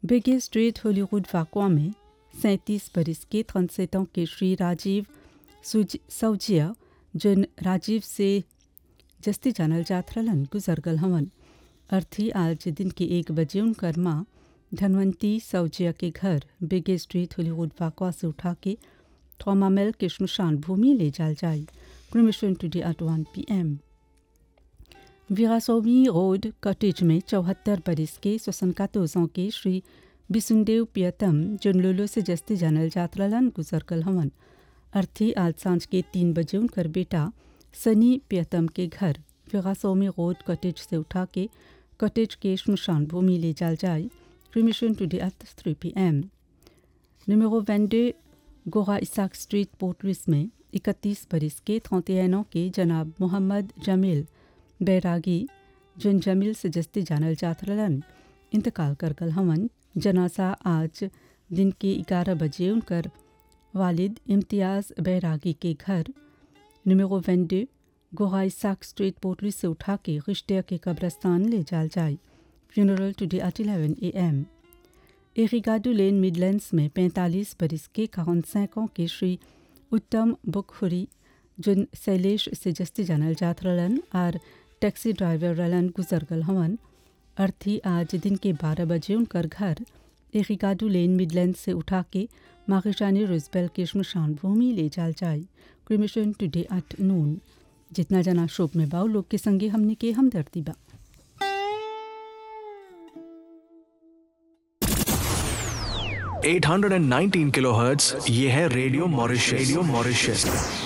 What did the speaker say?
बेगे street Hollywood वाकवा में सैंतीस बरस के ट्रंसेटों के श्री राजीव सुज- सौजिया जन राजीव से जस्ती जानल जात रहलन गुजर गल हवन अर्थी आज दिन के एक बजे उनकर माँ धनवंती सौजिया के घर बेगे स्ट्रीट हॉलीवुड वाकवा से उठा के थोमामेल के शमशान भूमि ले जाल जाए cremation today at one P M Veerasamy road cottage में चौहत्तर बरस के सोसनकातोजों के श्री बिसुनदेव पियतम जुनलुलु से जस्ती जानल जात रहलन गुजर गल हवन अर्थी आज सांझ के तीन बजे उनकर बेटा सनी पियतम के घर वीरासोमी रोड कॉटेज से उठा के कॉटेज के शमशान भूमि ले जाल जाए cremation today at three P M Numéro 22, गोरा इसाक स्ट्रीट पोर्ट लुइस में इकतीस बरस के थौतेनों के जनाब मोहम्मद जमील बैरागी जन जमील से जस्ती जानल जात रहलन इंतकाल कर गल हवन जनासा आज दिन के ग्यारह बजे उनकर वालिद इम्तियाज़ बैरागी के घर numéro 22, गोरा इसाक स्ट्रीट पोर्ट लुइस से उठा के रिश्ते के कब्रस्तान ले जाल जाए funeral today at 11 A M एरिगाडू लेन मिडलैंड्स में 45 बरस के 45 ans के श्री उत्तम बुखुरी जुन शैलेश से जस्ती जानल जात रहलन और टैक्सी ड्राइवर रहलन गुजर गल हवन अर्थी आज दिन के 12 बजे उनकर घर एरिगाडू लेन मिडलैंड से उठा के माखिशानी रुजबेल के शमशान भूमि ले जाल जाए क्रिमिशन टुडे एट नून जितना जना शोक में बाऊ लोग के संगे हमने के हमदर्दी बा 819 किलोहर्ट्ज ये है रेडियो मॉरिशस रेडियो मॉरिशस